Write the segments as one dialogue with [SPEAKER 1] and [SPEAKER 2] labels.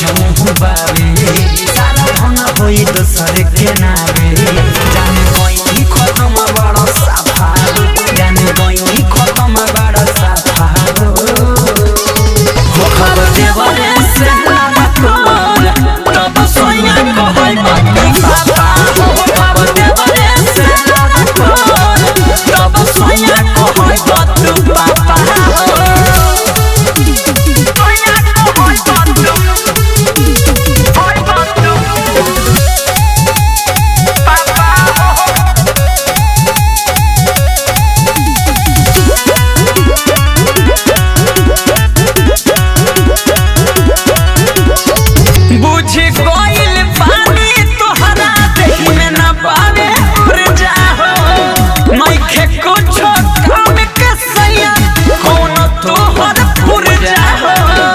[SPEAKER 1] मुँह बावे सारा धन होई दोसर के नावे जाने कोई खत्म बड़ा साफा जाने कोई खत्म बड़ा साफा हो खबर देवरे से लागा कोन तब सोया कहल बाती पापा हो खबर देवरे से लागा कोन तब सोया कहल बाती पापा बुझ गइल पानी तोहरा देह में न पावे ऊर्जा हो नइखे कुछो काम के सैया कौन तोहर पुरजा हो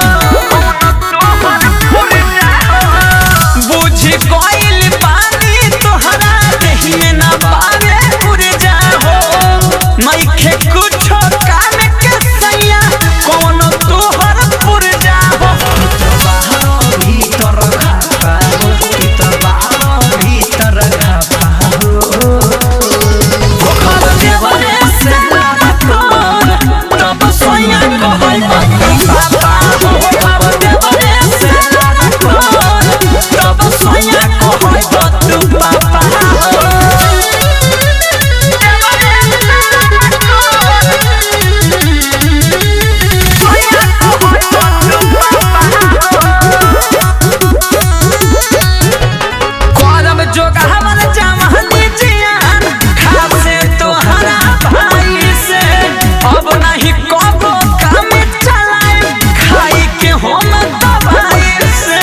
[SPEAKER 1] बुझ गइल पानी तोहरा देह में न पावे ऊर्जा हो नइखे कुछो काम के सैया कौन तोहर पुरजा हो बाहर भीतर खापा हो भीतर बाहर भीतर खापा हो खबर देवरे से लागा कोन तब सोया कहल बाती पापा हो खबर देवरे से लागा कोन तब सोया कहल बाती पापा हो करब जोगा हमर जवानी जियान खासे तोहरा भाई से अब नहीं कबो काम चलाए खाई के हम दवाई से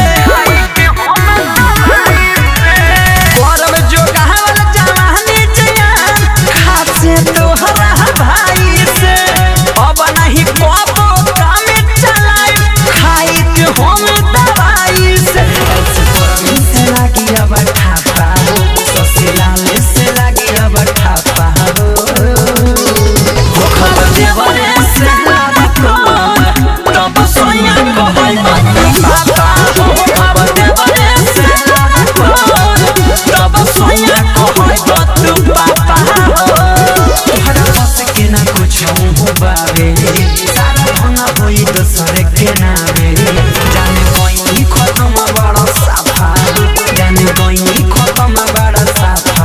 [SPEAKER 1] करब जोगा हमर जवानी जियान खासे तोहरा भाई से अब नहीं कबो काम चलाए खाई के हम दवाई से से लागी अब ठापा हो ससुराल से लागी अब ठापा हो हो खबर देवरे से लागी कोन तब सोया कहल बाती पापा हो खबर देवरे से लागी कोन तब सोया कहल बाती पापा हो तोहरा बस के ना कुछ हो बावे सारा धन होई दोसर के नावे जाने कोई खत्म बड़ा साफा जाने कोई खत्म बड़ा साफा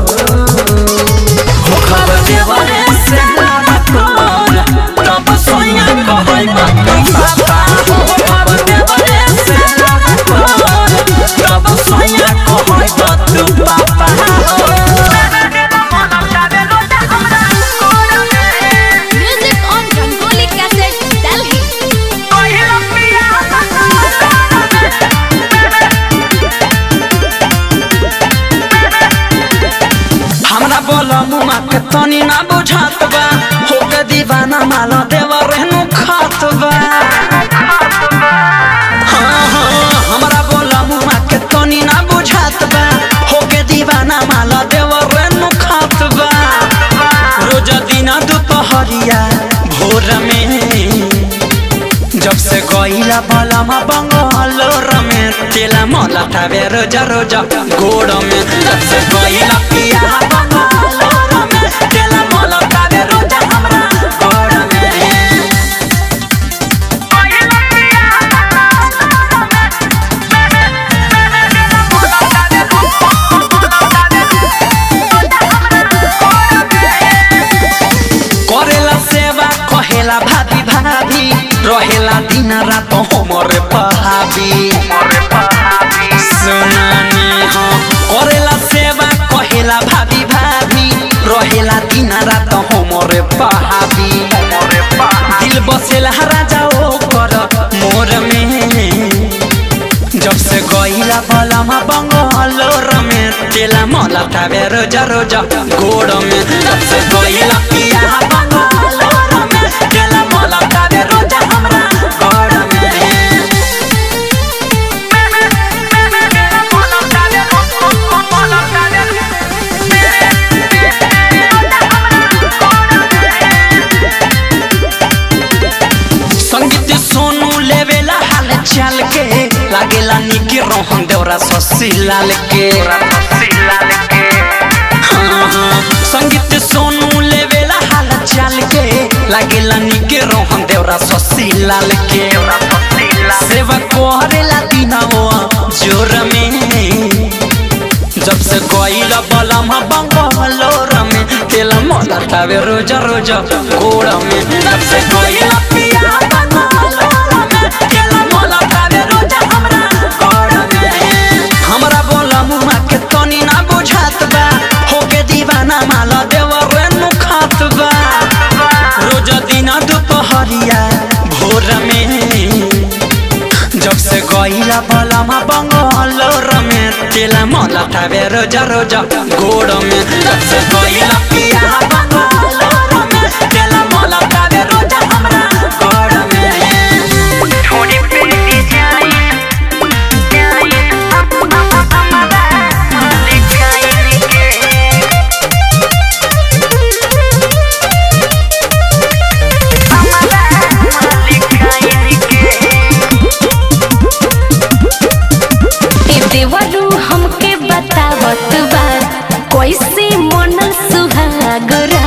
[SPEAKER 1] हो खबर देवरे से लागा कोन तब सोया कहल बाती पापा हो खबर देवरे से लागा कोन तब सोया कहल बाती पापा हो
[SPEAKER 2] Music on Rangoli Cassette, Delhi.
[SPEAKER 1] हमरा बोल मुमा के तनी ना बुझात बा हो के दीवाना माला देवा रहनु खात बा हाँ, हाँ, हमरा बोल मुमा के तनी ना बुझात बा हो के दीवाना माला देवा रहनु खात बा रोज दिना दुपहरिया भोर में जब से गईला बलमा बंगलोर में तेला मला थावे रोजा रोजा गोड़ में जब से गईला पिया बंगलोर में तेला मला थावे रोजा हमरा गोड़ में करेला सेवा कहेला भाभी भाभी रहेला दिन रात हमरे पहाबी सुनानी हो करेला सेवा कहेला भाभी भाभी रहेला दिन रात हमरे पहाबी दिल बसेला राजा ओ कर मोर में जब से गईला बलमा बंगलोर में तेला मला थावे रोजा रोजा गोड़ में जब से गईला पिया बंगलोर में तेला मला थावे रोजा हमरा गोड़ में संगीत सोनू लेवेला हाल चाल के लागेला निके रोहन देवरा ससी लाल के हाँ, हाँ, संगीत सोनू लेवेला हाल चाल के लागेला निके रोहन देवरा ससी लाल के सेवा करेला दिनवा जोर में जब से गईला बलम बंगलोर में तेल मला तावे रोजा रोजा गोड़ में जब से गईला पिया बंगलोर में तेल मला तावे रोजा हमरा गोड़ में हमरा बोलम के तनी ना बुझात बा होके दीवाना माला देवर नु खात बा रोजा दिना दुपहरिया भोर में जब से गईला बलमा बंगलोर में तेला मला तावे रोजा रोजा गोड़ में जब से गईला पिया बंगलोर में तेला मला तावे रोजा हमरा गोड़ में
[SPEAKER 3] थोड़ी पेटी जाए जाए हमारा मालिक जाए के हमारा मालिक जाए के
[SPEAKER 4] ए देवरू हमके बतावत बा कैसे मन सुहागरा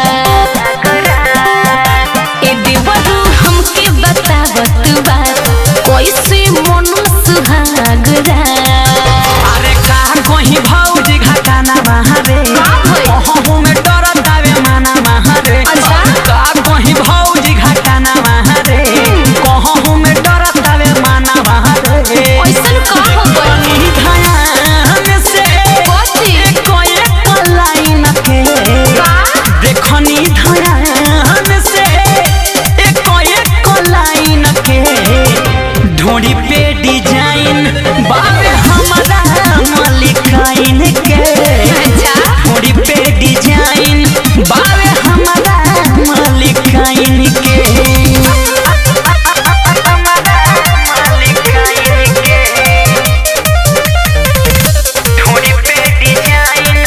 [SPEAKER 4] ए देवरू हमके बतावत बा कैसे मन सुहागरा
[SPEAKER 1] अरे का कहीं भौजी घाटाना महारे
[SPEAKER 4] का भइल?
[SPEAKER 1] कहूँ में डरतावे माना महारे
[SPEAKER 4] अच्छा।
[SPEAKER 1] का कहीं भौजी घाटाना महारे कहूँ में डरतावे माना महारे
[SPEAKER 4] ऐसन का हो गइल?
[SPEAKER 1] तनी ध्यान से
[SPEAKER 4] कथी?
[SPEAKER 1] कोई लाइन के
[SPEAKER 4] का?
[SPEAKER 1] देखनी ध्यान से कोई लाइन के ढोड़ी पे डिजाइन बाबे हमारा मलिकाइन के
[SPEAKER 4] अच्छा
[SPEAKER 1] ढोड़ी पे डिजाइन बाबे हमारा मलिकाइन के
[SPEAKER 3] हमारा मालिक जाए के थोड़ी पेटी जाए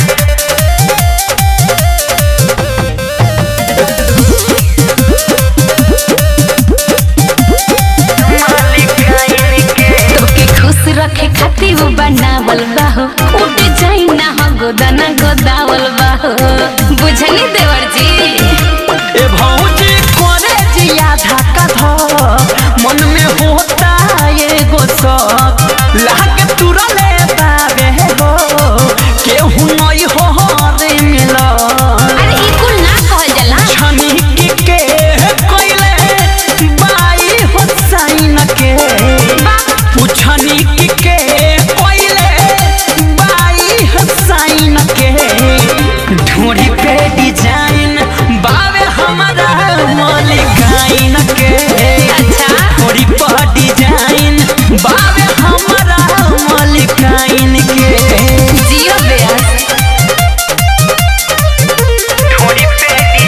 [SPEAKER 3] मालिक जाए के
[SPEAKER 4] तोके खुश रखे खातिर वो बनावल बाहो उ डिजाइन ना हो गोदाना गोदावल बाहो बुझली देवर जी
[SPEAKER 1] ए भौजी कोरे जिया धक्का धक मन में होता एगो शौक लागे तुरले बाबे हो केहू नहीं हो रे मिला
[SPEAKER 4] अरे ई कुल ना कहल जाला
[SPEAKER 1] छनी के कोइले बाई हो साइन के पुछनी के कोइले बाई हो साइन के ढूंढी पे डिजाइन बावे हमारा मलिकाइन के
[SPEAKER 4] अच्छा।
[SPEAKER 1] ढूंढी पे डिजाइन बावे हमारा मलिकाइन के
[SPEAKER 4] जियो बेस
[SPEAKER 3] थोड़ी पेटी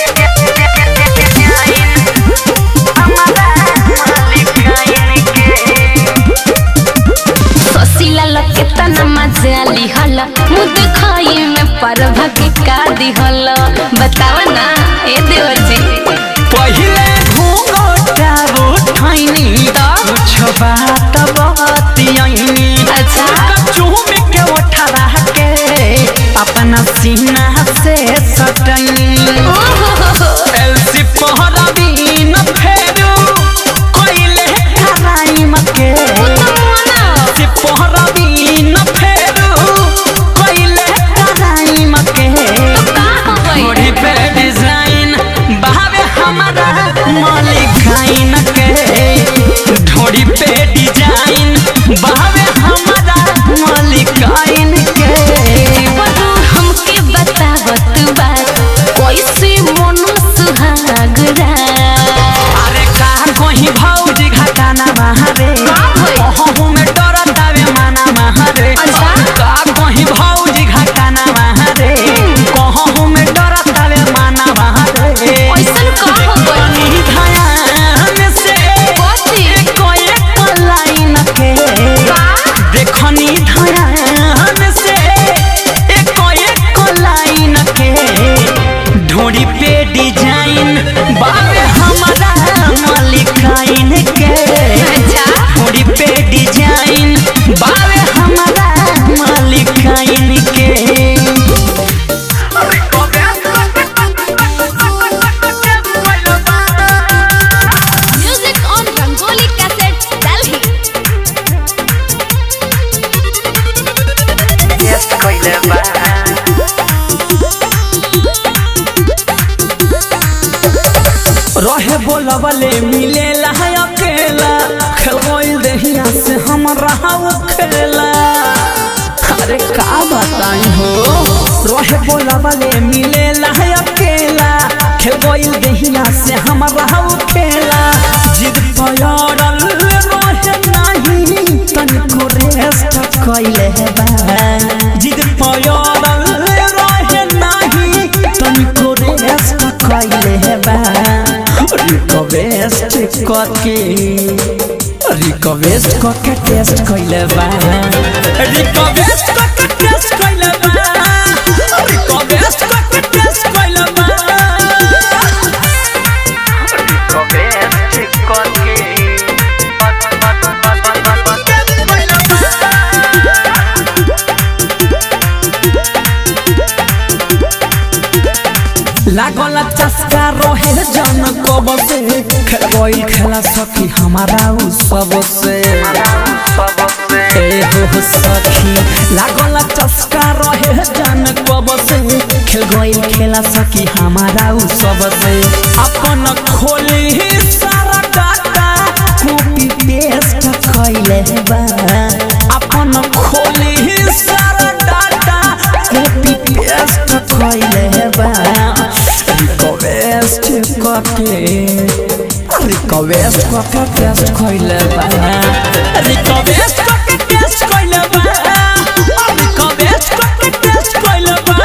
[SPEAKER 3] जाए हमारा मालिक जाए के
[SPEAKER 4] सोसीला लके तना मजा लिहल मुद खाई में परभा के का दिहल बताव ना ए देवर जी
[SPEAKER 1] पहिले घूंघटा उठैनी
[SPEAKER 4] त?
[SPEAKER 1] कुछ बात बतियैनी
[SPEAKER 4] अच्छा।
[SPEAKER 1] चूम के उठा के अपना सीना से सटैनी
[SPEAKER 4] ओहो
[SPEAKER 1] एलसी पहरबी न फेरू कोइले हराई मके से पहरबी न फेरू कोइले हराई मके थोड़ी पे डिजाइन बहावे हमारा मालिकाइन के ढोड़ी पे डिजाइन बहावे हमारा मालिकाइन के
[SPEAKER 4] बरू हमके बतावत बा कैसे मन सुहागरा
[SPEAKER 1] अरे का कहीं भौजी घाटाना महारे
[SPEAKER 4] का भइल?
[SPEAKER 1] कहूँ में डरतावे माना महारे
[SPEAKER 4] अच्छा।
[SPEAKER 1] का कहीं भौजी घाटाना महारे कहूँ में डरतावे माना महारे
[SPEAKER 4] ऐसन का हो गइल?
[SPEAKER 1] तनी ध्यान से
[SPEAKER 4] कथी?
[SPEAKER 1] कोई लाइन के
[SPEAKER 4] का?
[SPEAKER 1] बोलवले मिलेला है अकेला खेल देहिया से हम रहा खेला अरे का बताई हो रहे बोलवले मिलेला है अकेला खेल देहिया से हम रहा खेला जिद पयरल रहे नहीं तनिको रेस्ट कैले बा जिद पयरल रहे नहीं तनिको रेस्ट कैले बा रिक्वेस्ट करके रिक्वेस्ट करके टेस्ट कैले बा रिक्वेस्ट करके टेस्ट कैले बा रिक्वेस्ट करके टेस्ट कैले बा
[SPEAKER 3] रिक्वेस्ट करके
[SPEAKER 1] लागल चस्का रहे जन कब से खेल खेला सखी हमारा उ सब से
[SPEAKER 3] सबसे
[SPEAKER 1] ए हो सखी लागल चस्का रहे जन कब से खेल गइल खेला सखी हमारा उ सब से अपन खोली सारा डाटा कॉपी पेस्ट कैले बा अपन खोली सारा डाटा कॉपी पेस्ट कैले बा रिक्वेस्ट करके रिक्वेस्ट करके टेस्ट कैले बा रिक्वेस्ट करके टेस्ट कैले बा रिक्वेस्ट करके टेस्ट कैले बा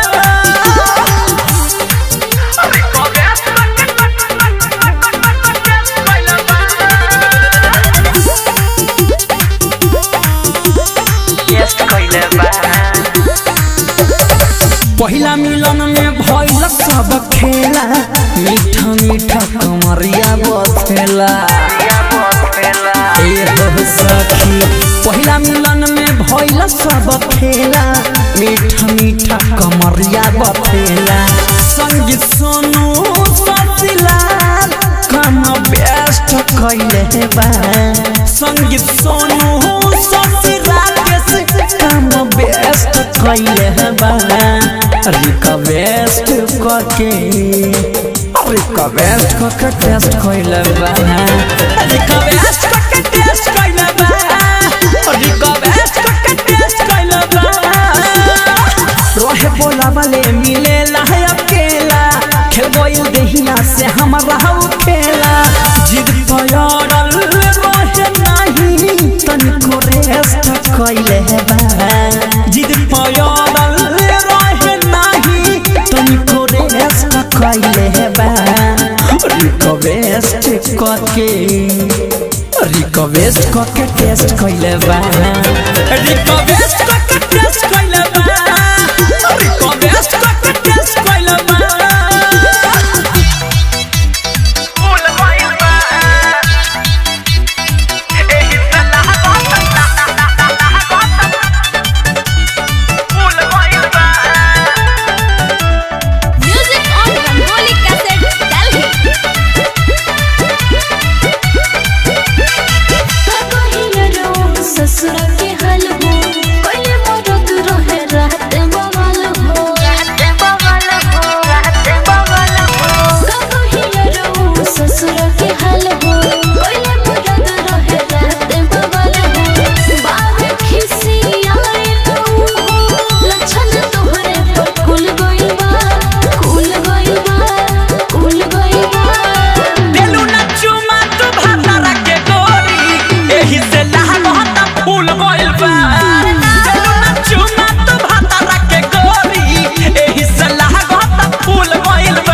[SPEAKER 3] टेस्ट कैले बा
[SPEAKER 1] पहिला मिलन में भइल सब खेला मीठा मीठा कमरिया बथेला
[SPEAKER 3] या बसला
[SPEAKER 1] ए हो सखी पहिला मिलन में भइल सब खेला मीठा मीठा कमरिया बथेला संगीत सोनू ससिलाल कम बेस्ट कैले बा संगीत सोनू ससिलाल के कम बेस्ट कैले बा रिक्वेस्ट करके रिक्वेस्ट करके टेस्ट कैले बा रिक्वेस्ट करके टेस्ट कैले बा रिक्वेस्ट करके टेस्ट कैले बा रहे बोला वाले मिले है अकेला खेल गइल देहिया से हम रहू खेला जिद पयरल रहे नहीं तनिको रेस्ट कैले बा जिद पयरल रहे नहीं तनिको रेस्ट कैले बा रिक्वेस्ट करके रिक्वेस्ट करके टेस्ट कैले बा रिक्वेस्ट करके टेस्ट कैले बा रिक्वेस्ट करके टेस्ट कैले बा
[SPEAKER 3] फूल गइल बा एही सलाह फूल गइल बा
[SPEAKER 2] Music on Rangoli Cassette, Delhi.
[SPEAKER 4] ससुर के हल हो पहले मरद रहे रात बवाल हो
[SPEAKER 2] Rahte bawal ho, rahte bawal ho.
[SPEAKER 4] ससुर के हल हो पहले मरद रहे रात बवाल हो बाबे खिसी आए तो लक्षण तोहरे पर कुल गइल बा कुल गइल बा कुल गइल बा
[SPEAKER 1] देलू ना चुमा तू भातारा के गोरी एही से लहगहता फूल गइल बा देलू ना चुमा तू भातारा के गोरी एही से लहगहता फूल गइल बा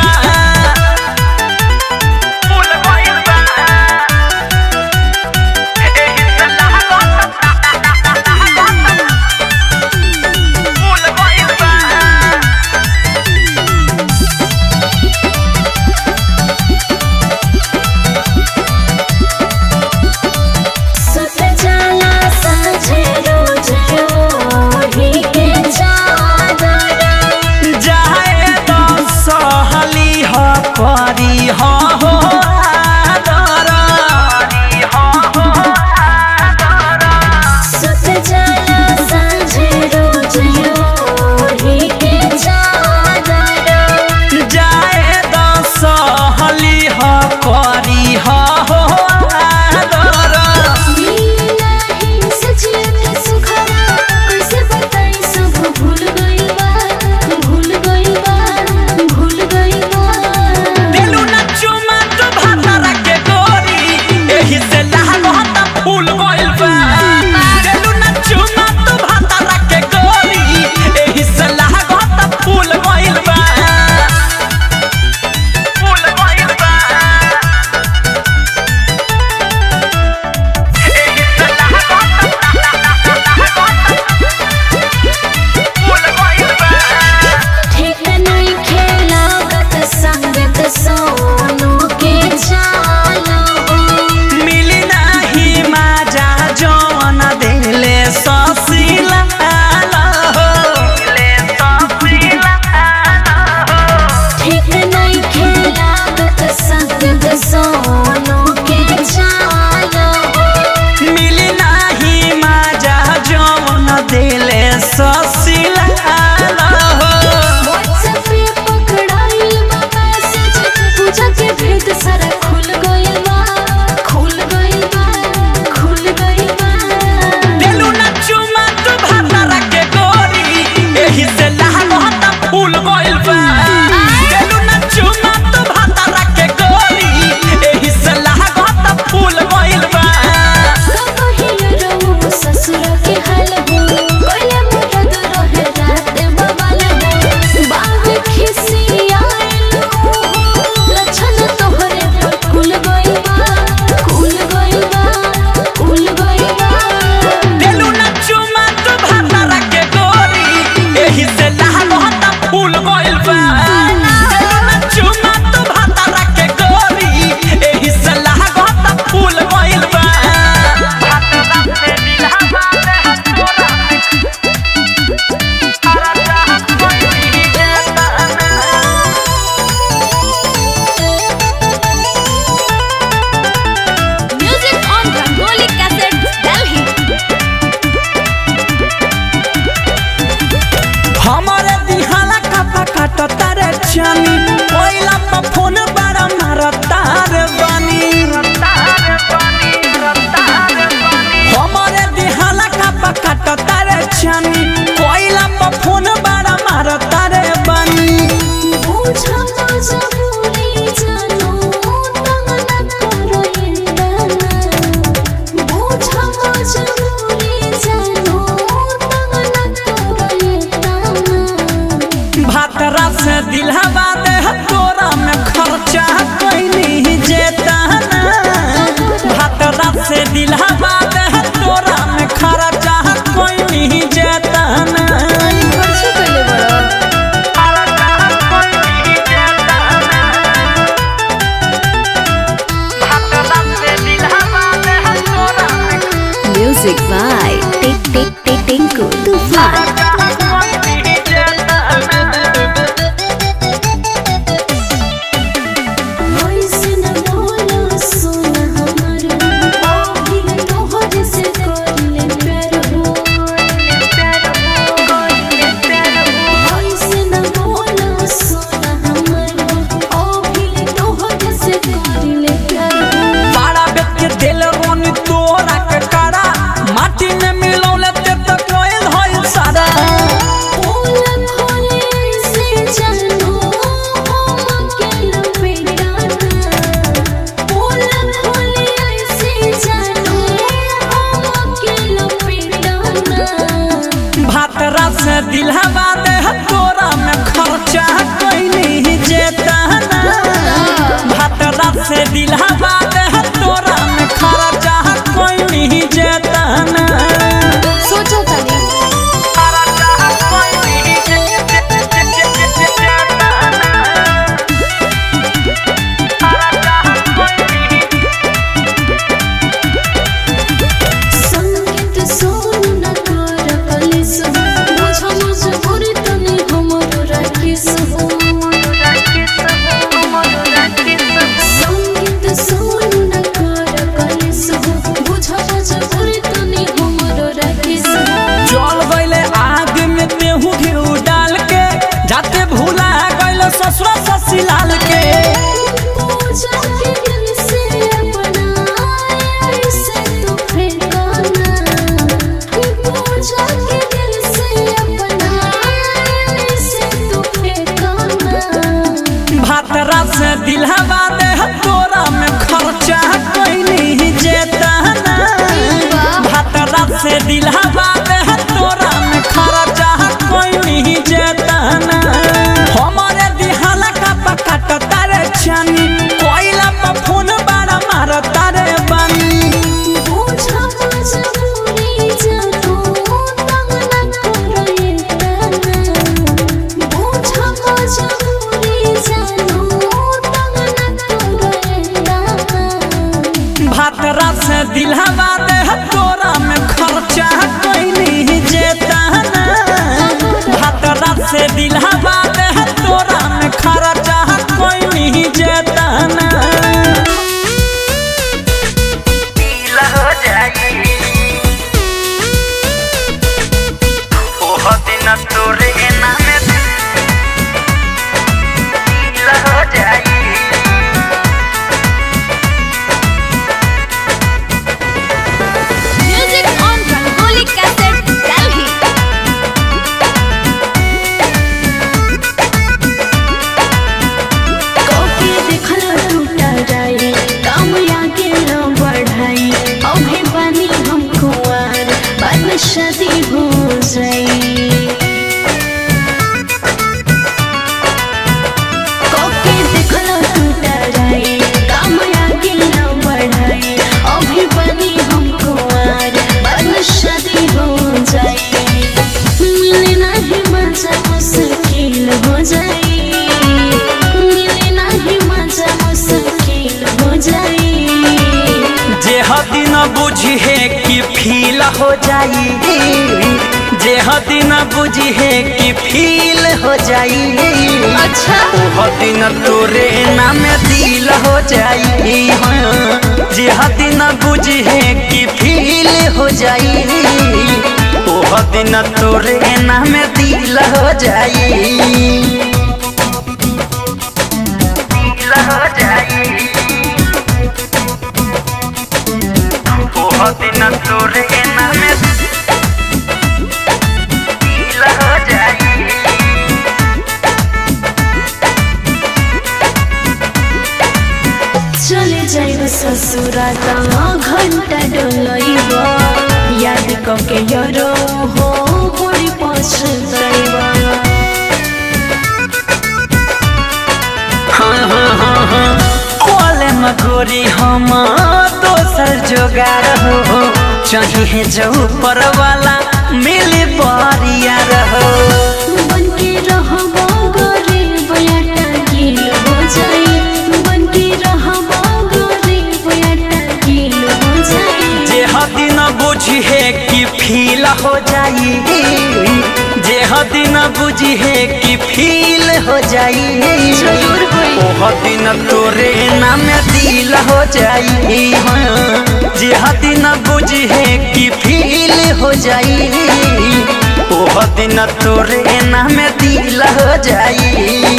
[SPEAKER 3] फूल गइल बा एही सलाह फूल गइल बा
[SPEAKER 4] सुत जाला साँझे रोज
[SPEAKER 1] छानी कोइला पर फोन बड़ा मारता रे बनी
[SPEAKER 4] बुझा मजबूरी जानो तंग न करो इंदाना बुझा मजबूरी जानो तंग न करो इंदाना
[SPEAKER 1] भातरा से दिलहवा दे तोरा में खर्चा कैनी जेता ना भातरा से दिलहवा दे तोरा में खर्चा कैनी जेता ना
[SPEAKER 4] खर्च कइले बड़ा
[SPEAKER 2] Music by Tik Tik Tik Tinku Tufan.
[SPEAKER 4] वैसे न बोलो सोना हमर अभी तोहर से करले प्यार हो वैसे न बोलो सोना हमर अभी तोहर से करले प्यार हो
[SPEAKER 1] बड़ा बेट के दिल रोनी तोरा के करा माटी में मिलौले ते तो कोयल होइल सारा
[SPEAKER 4] ओला खोले से जानो हम अकेला बेगाना ओला खोले से जानो हम अकेला बेगाना
[SPEAKER 1] भातरा से दिलहवा दे तोरा में खर्चा कैनी जेता ना भातरा से दिलहवा दे तोरा में खर्चा कैनी जेता ना
[SPEAKER 4] सोचो तनी संगीत सुन न कर कलिस बुझ मजबूरी तनी हमरो राखिस संगीत सुन न कर कलिस बुझ मजबूरी तनी हमरो राखिस
[SPEAKER 1] जल गईले आग में तेहू घिउ डाल के जाते भूला गईले ससुरा ससीलाल के
[SPEAKER 4] पूजा के दिल से अपना ऐसे तो फेंकाना पूजा के दिल से अपना ऐसे तो फेंकाना
[SPEAKER 1] भातरा से दिलहवा दे तोरा में खर्चा कैनी जेता ना भातरा से दिलहवा दे तोरा में खर्चा कैनी जेता ना हमारे दिहाला का पकाट तारे छानी कोइला पर फोन बड़ा मारता रे बनी
[SPEAKER 4] पूजा मजबूरी जानो तंग न करो इंदाना पूजा मजबूरी जानो तंग न करो इंदाना
[SPEAKER 1] भातरा से दिलहवा दे तोरा में खर्चा कैनी जेता ना भातरा से दिलहवा दे तोरा में खर्चा कैनी जेता ना
[SPEAKER 3] तोरे नामे दिल हो जाई
[SPEAKER 2] Music on Rangoli Cassette, Delhi.
[SPEAKER 4] Coffee देखला टूटा जाए काम आगे न बढ़ाई अभी बनी हम कुंवर बाद में शादी हो जाए कॉफी देखला टूटा जाए काम आगे न बढ़ाई अभी बनी हम कुंवर बाद में शादी हो जाए मिले नहीं मजा मुश्किल हो जाए मिले नहीं मजा मुश्किल हो जाए
[SPEAKER 1] जे हदी न बुझे कि फील हो जाई जे हदी न बुझे कि फील हो जाई
[SPEAKER 4] अच्छा
[SPEAKER 1] ओह दिन तोरे नाम दिल हो जाई हाँ। जे हदी न बुझे कि फील हो जाई ओह दिन तोरे नाम दिल हो जाई
[SPEAKER 3] दिल हो जाई ओह दिन तोरे नामे
[SPEAKER 4] यरो हो बड़ी पछताइबा
[SPEAKER 1] कोले मगोरी हम दोसर जोगार हो चाहिए जो ऊपर वाला मिली बरिया रहो
[SPEAKER 4] बनके रहबो गरीब याटा गिल हो जाई बनके रहबो गरीब याटा गिल हो जाई
[SPEAKER 1] जे हदी न बुझी है कि फील हो जाई जे हदी न बुझी है कि फील हो जाई
[SPEAKER 4] जरूर होई।
[SPEAKER 1] ओ हदी न तोरे नाम दिल हो जाई हाँ। जे हदी न बुझी है कि फील हो जाई ओ हदी न तोरे नाम दिल हो जाई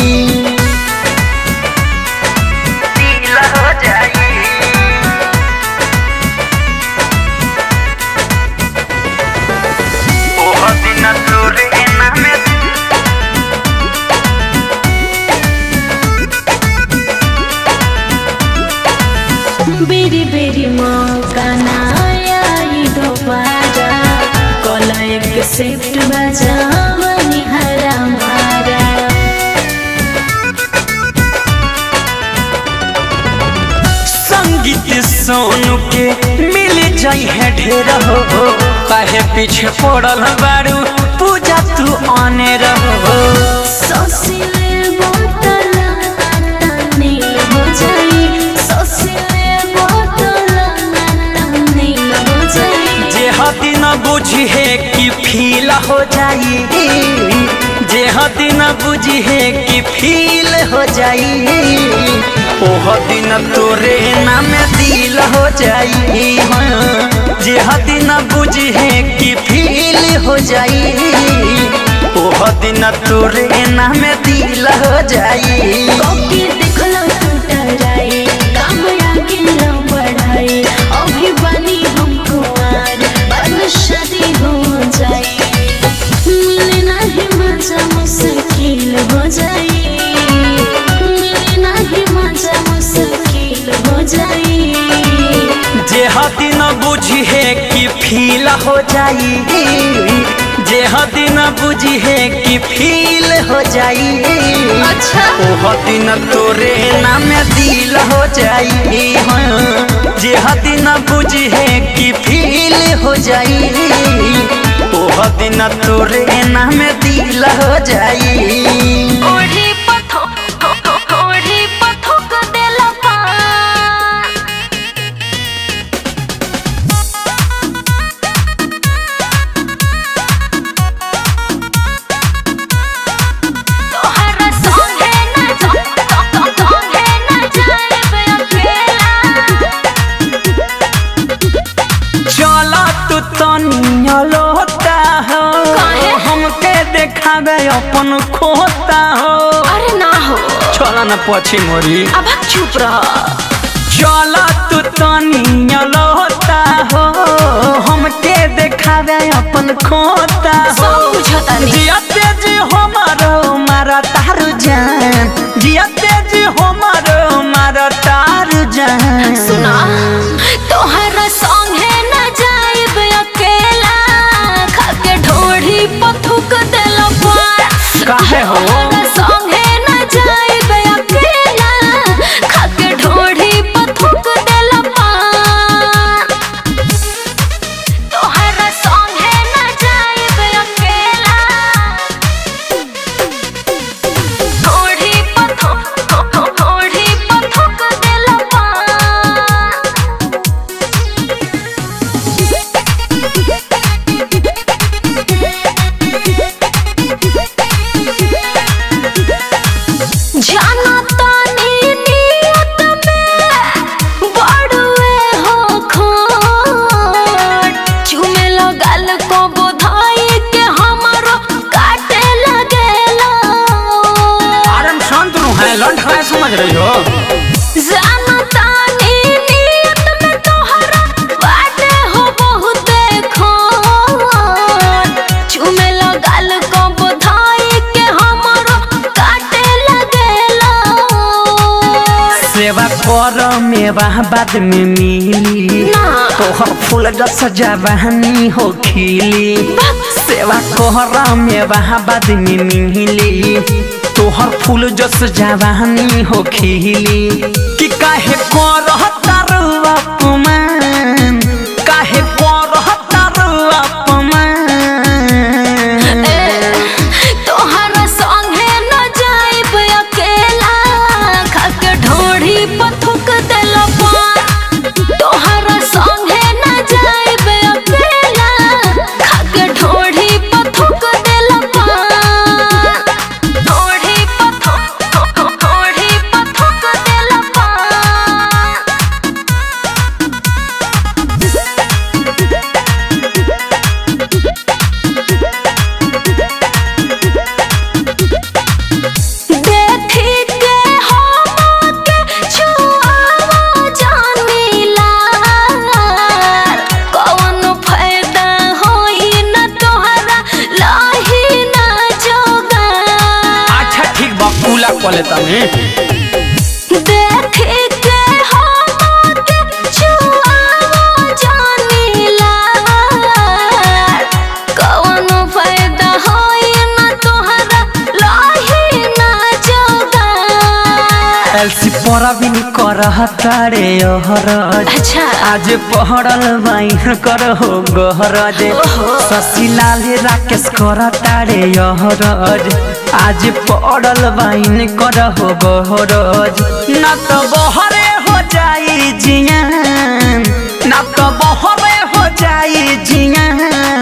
[SPEAKER 3] दिल हो जाई ओह दिन तोरे नाम
[SPEAKER 4] बेरी बेरी मौका ना आई दोबारा कल एक शिफ्ट बजावनी हरा मारा
[SPEAKER 1] संगीत सोनू के मिल जाई है ढेर हो काहे पीछे पड़ल बारू पूजा तू आने रहो
[SPEAKER 4] ससिले बोतला नाता नील हो जाई ससिले बोतला नाता नील हो जाई
[SPEAKER 1] जे हदी न बुझी है कि फील हो जाई जे हदी न बुझी है कि फील हो जाई ओ हदी न तोरे नाम दिल हो जाई हाँ। जे हदी न बुझी है कि फील हो जाई ओ हदी न तोरे नाम दिल हो जाई
[SPEAKER 4] कोकी देखलो टूटराई काम आगे न बढ़ाई अभी बनी हमको आर बाद में शादी हो जाए मिले नहीं मजा मुश्किल हो जाए मिले नहीं मजा मुश्किल हो जाए
[SPEAKER 1] जे हदी न बुझी है कि फील हो जाई जे हदी न बुझी है कि फील हो जाई
[SPEAKER 4] अच्छा
[SPEAKER 1] ओ हदी न तोरे नाम दिल हो जाई हाँ। जे हदी न बुझी है कि फील हो जाई ओ हदी न तोरे नाम दिल हो जाई
[SPEAKER 2] ओढ़ी पथो ओढ़ी पथो को देला पान तोहरा संगे ना जा संगे ना जाए अकेला
[SPEAKER 1] चला तू तनिया लोता हो
[SPEAKER 2] काहे?
[SPEAKER 1] हमके देखावे अपन खोता हो
[SPEAKER 2] अरे ना हो
[SPEAKER 1] चला न पछि मोरी
[SPEAKER 2] अब चुप रह
[SPEAKER 1] चला तू तनिया लोता हो हमके देखावे अपन खोता हो
[SPEAKER 2] सब बुझता नहीं
[SPEAKER 1] जियते जी हमारो मारा तार जान जियते जी हमारो मारा तार जान
[SPEAKER 2] सुना तोहरा संगे ना जाइब अकेला खाके ढोढ़ी पथुक देला पार
[SPEAKER 1] काहे हो?
[SPEAKER 2] तोहरा संगे ना जाइब अकेला खाके ढोढ़ी पथुक देला पार तोहरा संगे ना जाइब अकेला ढोढ़ी पथुक ढोढ़ी पथुक देला पार जाना तानी नियत में बड़ुए हो खोट चुमे लगल को बोधाई के हमरो काटे लगेला
[SPEAKER 1] आरम शांत रू है लंठ है समझ रही हो
[SPEAKER 2] जाना तानी नियत में तोहरा बाटे हो बहुते खोट चुमे लगल को बोधाई के हमरो काटे लगेला
[SPEAKER 1] सेवा कर मेवा बाद में मिली
[SPEAKER 2] ना।
[SPEAKER 1] तोहर फूल जस जवानी हो खिली सेवा कोहरा में वहाँ बाद में मिली तोहर फूल जस जवानी हो खिली कि काहे करह तारू अपमान काहे करह तारू अपमान
[SPEAKER 2] तोहरा संगे न जाइब अकेला खाके ढोढ़ी पर थूक देला पान तोहरा संगे न जाइब अकेला खाके ढोढ़ी पर थूक देला पान ढोढ़ी पर थूक ढोढ़ी पर थूक देला पान देखी के हमके छुआवा जानीला कौन फायदा होई न तोहरा लाही न जोगा
[SPEAKER 1] अच्छा ठीक बा पूला कले तने
[SPEAKER 2] देखी के हमके छुआवा जानीला कौन फायदा होई न तोहरा लाही न जोगा
[SPEAKER 1] एलसी परा भी करह तारे ओहरज
[SPEAKER 2] अच्छा
[SPEAKER 1] आज पहड़ल बाइन कर हो गहरज शशिलाल राकेश कर तारे यहरज आज पड़ल बाइन कर हो गहरज न तो बहरे हो जाई जियान न तो बहरे हो जाई जियान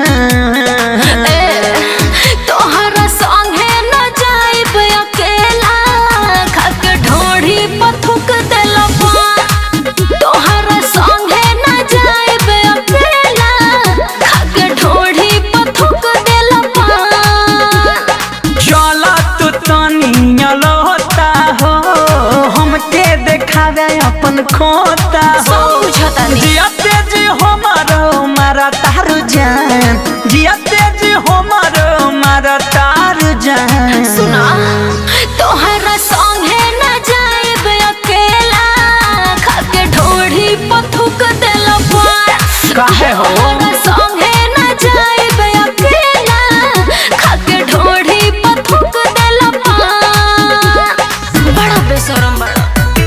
[SPEAKER 2] तोहरा संगे न जाइब अकेला खाके ढोढ़ी पर थूक देला पान तोहरा संगे न जाइब अकेला खाके ढोढ़ी पर थूक देला पान
[SPEAKER 1] चल तू तनिया लोता हो हमके देखावे अपन खोता हो
[SPEAKER 2] सब बुझतानी
[SPEAKER 1] जियते जी हमारो मारा तार जान जियते जी हमारो मारा तार जान
[SPEAKER 2] सुना तोहरा संगे न जाइब अकेला खाके ढोढ़ी पर थूक देला पान
[SPEAKER 1] काहे हो?
[SPEAKER 2] तोहरा संगे न जाइब अकेला खाके ढोढ़ी पर थूक देला पान बड़ा बेशरम बड़ा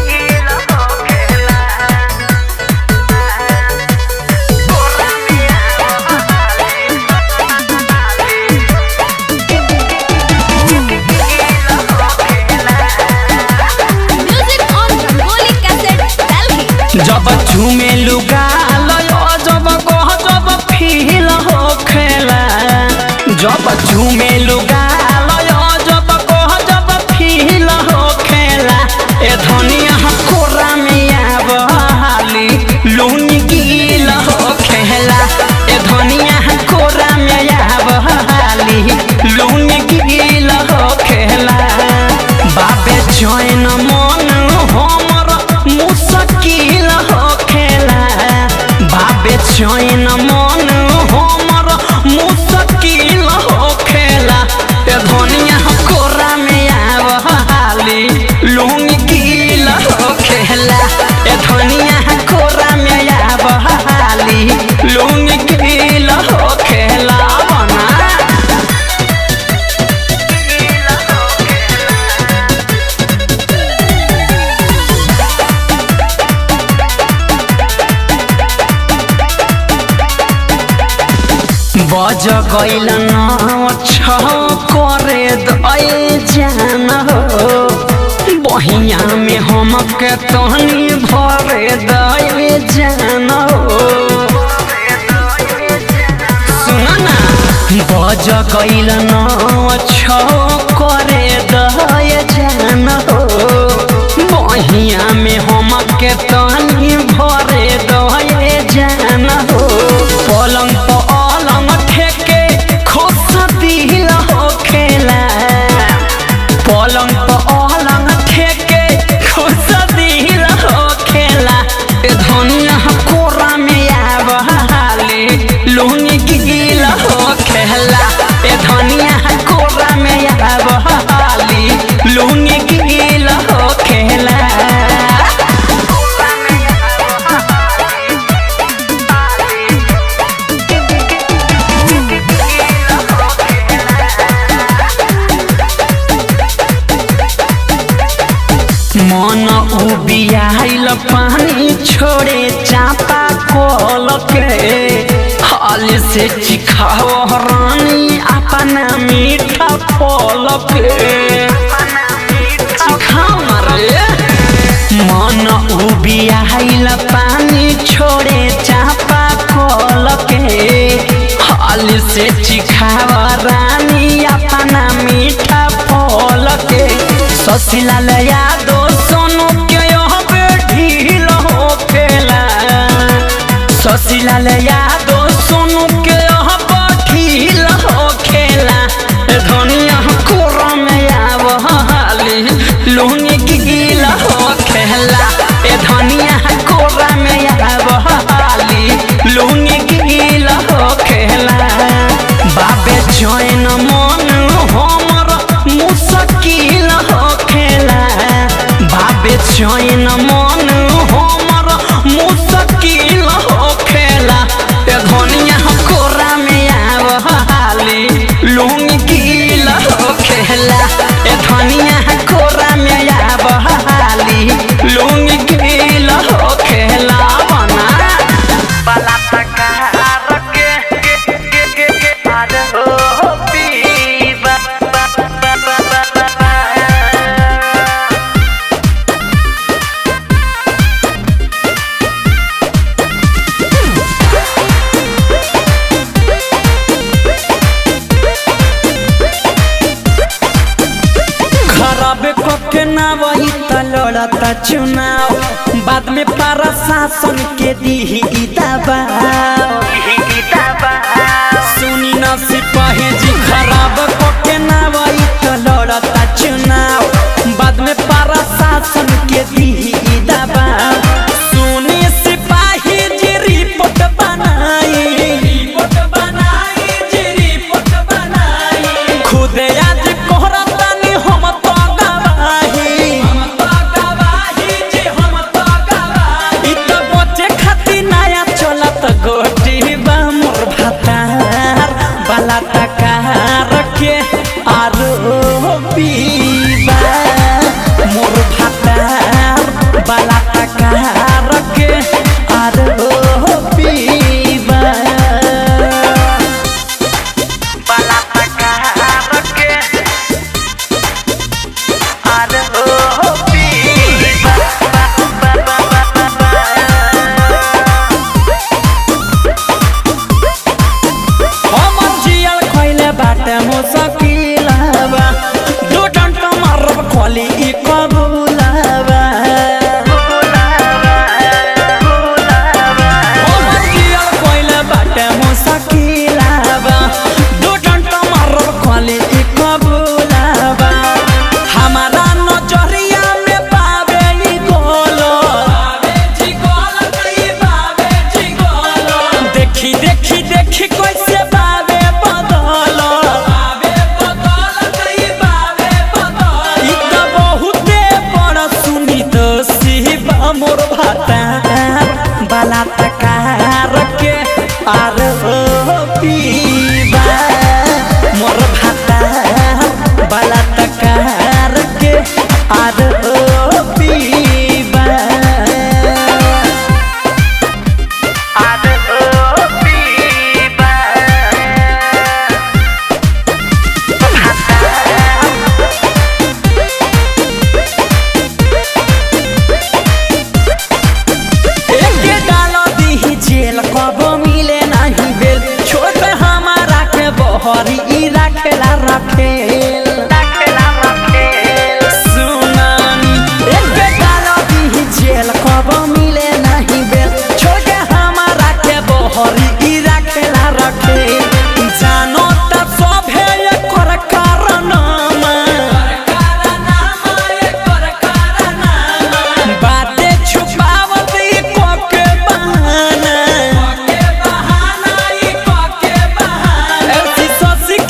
[SPEAKER 2] music on Rangoli cassette Delhi
[SPEAKER 1] जब झूमे लुगा लयो जब कह जब फील हो खेला जब झूमे लुगा लयो जब कह जब फील हो खेला ए धनिया कोरा में आब हाली लूनी गील हो खेला ए धनिया कोरा में आब हाली लूनी गील हो खेला बाबे जैन मन हमर मुश्किल हो खेला बाबे जैन मन हमर मुश्किल हो खेला ए धनिया कोरा में आब हाली लूंगी गील हो खेला ए धनिया कोरा में आब हाली लूंगी गील हो खेला बना बज गइल न छ करे दए जान हो बहिया में हमके तहनी भरे दए जान हो सुन ना बज गइल न छ करे दए जान हो बहिया में हमके तहनी भरे दए जान हो पलंग पलंग ठेके खोस दिल हो खेला पलंग पलंग ठेके खोस दिल हो खेला ए धनिया कोरा में आब हाली लुंगी गिल हो खेला ए धनिया कोरा में आब हाली लुंगी गिल हो खेला से चिखाओ रानी अपना मीठा फल के चिखाओ मारे मन उबियाइल पानी छोड़े चापा कल के हाल से चिखाव रानी अपना मीठा फल के ससिलाल यादो सोनू के यहाँ पे ढील हो खेला ससिलाल यादो सोनू के यहाँ पे ढील हो खेला धनिया कोरा में आव हाली लुंगी गिल हो खेला ए धनिया कोरा में आव हाली लुंगी गिल हो खेला बाबे जैन मन हमर मुश्किल हो खेला बाबे जैन मन हमर मुश्किल हो खेला ए धनिया कोरा में आव हाली लुंगी गिल हो खेला ए धनिया कोरा में आव हाली लुंगी गिल हो खेला बना
[SPEAKER 3] बाला तकार के के के के के आद हो पीबा बा बा बा बा बा बा
[SPEAKER 1] खराब कके ना वही त लड़ता चुनाव बाद में प्रशासन के दी दबाव सुनी न सिपाही जी खराब कके ना वही त लड़ता चुनाव बाद में प्रशासन के दी दबाव सुनी सिपाही जी रिपोर्ट बनाई रिपोर्ट बनाई जी रिपोर्ट बनाई खुदे आज कोहरा तानी हम तो गवाही हम तो गवाही जी हम तो गवाही इ त बचे खाती नया चलत गोटी बा मोर भातार बाला तकार के आरो पीबा मोर भातार बाला तकार के आरो पीबा
[SPEAKER 3] बाला तकार के आद हो पीबा बा बा बा बा बा बा
[SPEAKER 1] हमर जियल खैले बाटे मुसकिलबा दू डंटा मारब खोली ई कबूलबा हमर जियल खैले बाटे मुसकिलबा दू डंटा मारब खोली ई कबूलबा हमारा नजरिया में पावे ई गोलो पावे जी गोलो कई पावे जी गोलो देखी देखी देखी कैसे बावे बदल बावे बदल कई बावे बदल ई त बहुते बड़ सुनी तो सिबा मोर भाता बाला तकार के आर पीबा मोर भाता बाला तकार के आर पीबा
[SPEAKER 3] आद हो पीबा
[SPEAKER 1] एके डालो दीही जेल कब मिले नहीं बेल छोड़ पे हमारा के बहरी ई रखेला रखेल
[SPEAKER 3] रखेला रखेल
[SPEAKER 1] सुनानी एके डालो दीही जेल कब मिले नहीं बेल छोड़ के हमारा के बहरी ई रखेला रखेल जानो त सभे एकर कारनामा बाते छुपावत ई कोके बहाना ऐसी सोसी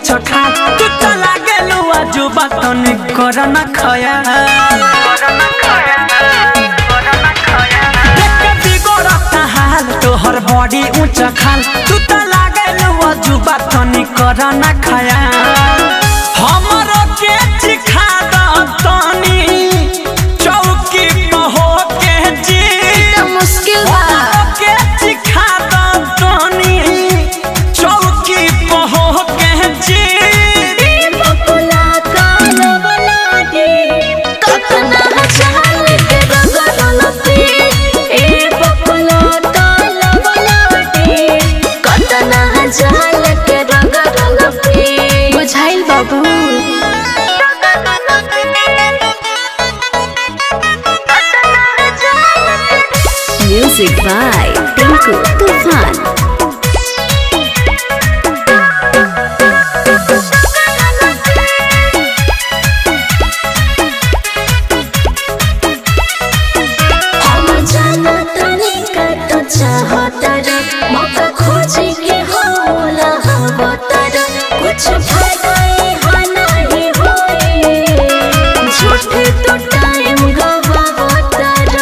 [SPEAKER 1] ऊंच खा तू तो लागे लुआ जुबा तनी कर न खया देख के बिगड़ता हाल तोहर बॉडी ऊंच खाल तू तो लागे लुआ जुबा तनी कर न खया हमरो के चिखा द तनी चौकी पे हो के जी
[SPEAKER 2] तो मुश्किल बा
[SPEAKER 1] हमरो के चिखा द तनी चौकी पे हो के जी
[SPEAKER 4] बकुला काला बलाडी कतना चाल के रगड़लती ए बकुला काला बलाडी कतना चाल के रगड़लती
[SPEAKER 2] बुझाइल बाबू म्यूजिक बाय टिंकू तूफान
[SPEAKER 4] हम जाना तनी का तो चाहतर मौका खोजे के होला हवतर कुछ फायदा यहाँ नहीं होए झूठे तो टाइम गवावतर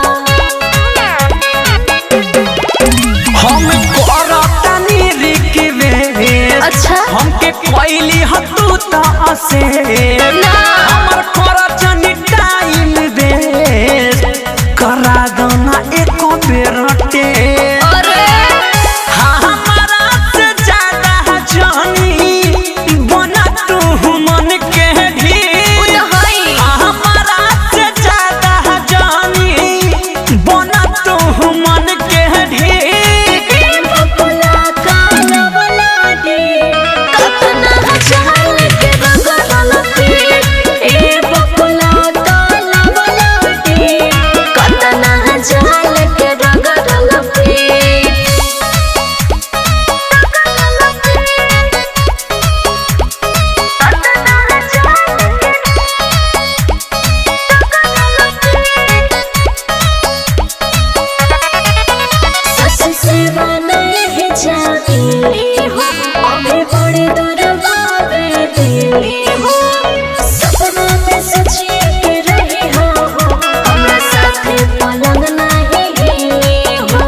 [SPEAKER 1] हम करतानी रिक्वेस्ट
[SPEAKER 2] अच्छा
[SPEAKER 1] हमके कोइली हतू त असे हमर खरचनी टाइम वेस्ट करा दो ना एको बेर टेस्ट
[SPEAKER 2] अरे
[SPEAKER 1] हाँ हमारा से ज्यादा जानी बना तू मन के भी
[SPEAKER 2] उ तो हई
[SPEAKER 1] हाँ हमारा से ज्यादा जानी बना तू मन के भी
[SPEAKER 4] बकुला काला बलाडी कतना चाल के रगड़लती ए बकुला काला बलाडी कतना चाल के रगड़लती सस से नहीं जाती हो अबे बड़े दूर बाबे दिली हो सपना में सची के रही हो हमरा साथे पलंग नहीं हिली हो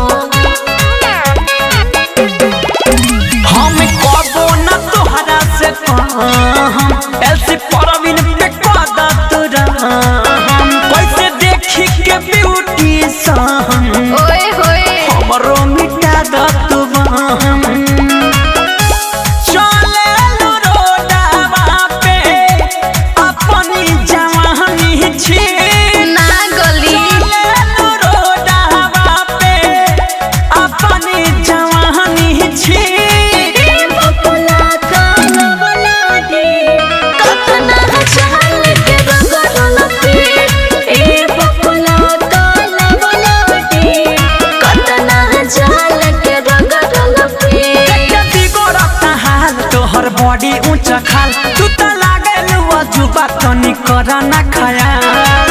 [SPEAKER 1] हम कबो न तोहरा से कहम ऐसे परवीन पे कदा तुरा हम कैसे देखी के ब्यूटी सहम
[SPEAKER 2] ओए होए
[SPEAKER 1] हमरो मिटा द तू हम चले लो रोडवा पे अपनी जवानी छी
[SPEAKER 2] ना गली
[SPEAKER 1] चले लो रोडवा पे अपनी जवानी छी
[SPEAKER 4] बकुला काला बलाडी कतना चाल के रगड़लती ए बकुला काला बलाडी कतना चाल के रगड़लती
[SPEAKER 1] देख बिगड़ता हाल तोहर बॉडी ऊंच खाल तू त लागल जुबा तनी कर ना खया